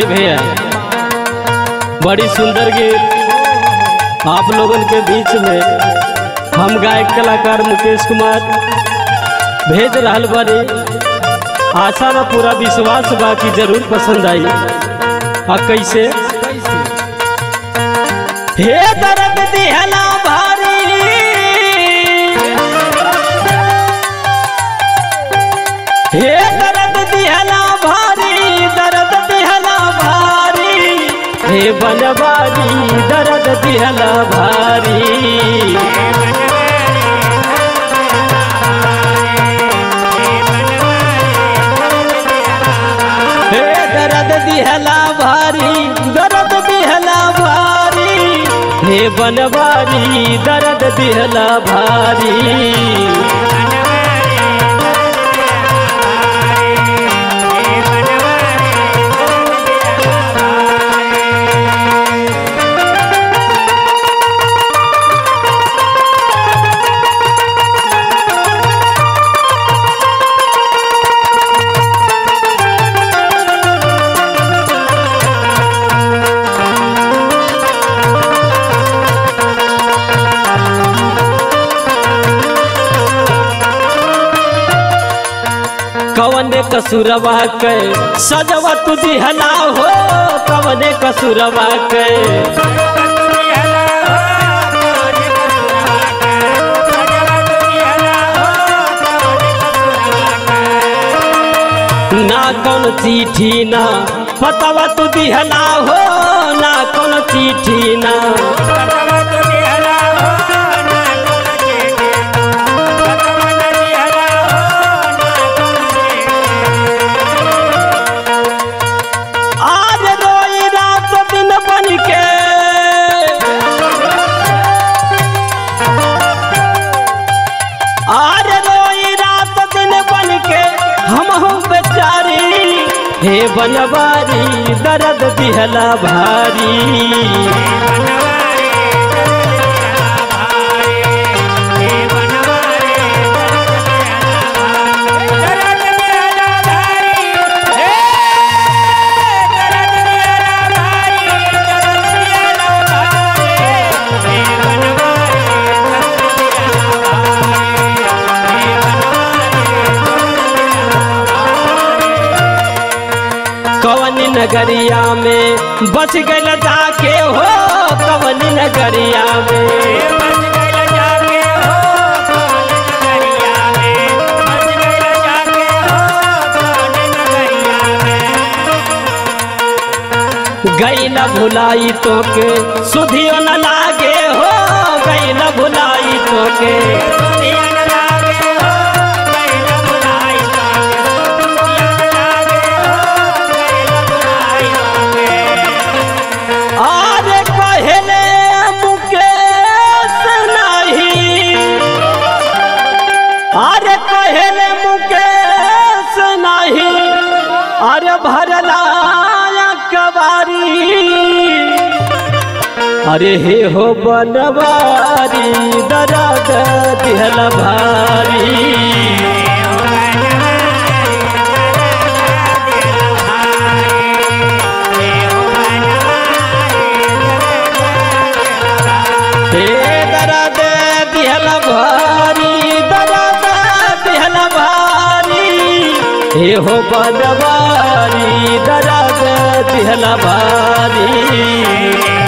भाई भैया बड़ी सुंदर गीत आप लोगन के बीच में हम गायक कलाकार मुकेश कुमार भेज रहल बानी आशा बा पूरा विश्वास बा कि जरूर पसंद आई आ कैसे हे दर्द दिहला भारी हे दर्द दिहला भारी दर्द दिहला भारी हे बनवारी दर्द दिहला भारी हे दर्द दिहला भारी दर्द दिहला भारी हे बनवारी दर्द दिहला भारी कवने कसुरवा के सजवा तू दिहला हो कवने कसुरवा के ना कौन चिट्ठी ना पतवा तू दिहला हो ना कौन चिट्ठी ना आज रोई रात दिन बन के आज रोई रात दिन बन के हम हूँ बेचारी हे बनवारी दर्द दिहला भारी कवन नगरिया में बच गल जाके हो कवन नगरिया में गई न भुलाई तो के सुधियो न लागे हो गई न भुलाई तो के आज कहले मुकेश नहीं अरे कहले मुकेश नहीं अरे भरला कबारी अरे हे हो बनवारी दर्द दिहल भारी हे दर्द दिहल भारी दर्द दिहल भारी हे हो बनवारी दर्द दिहल भारी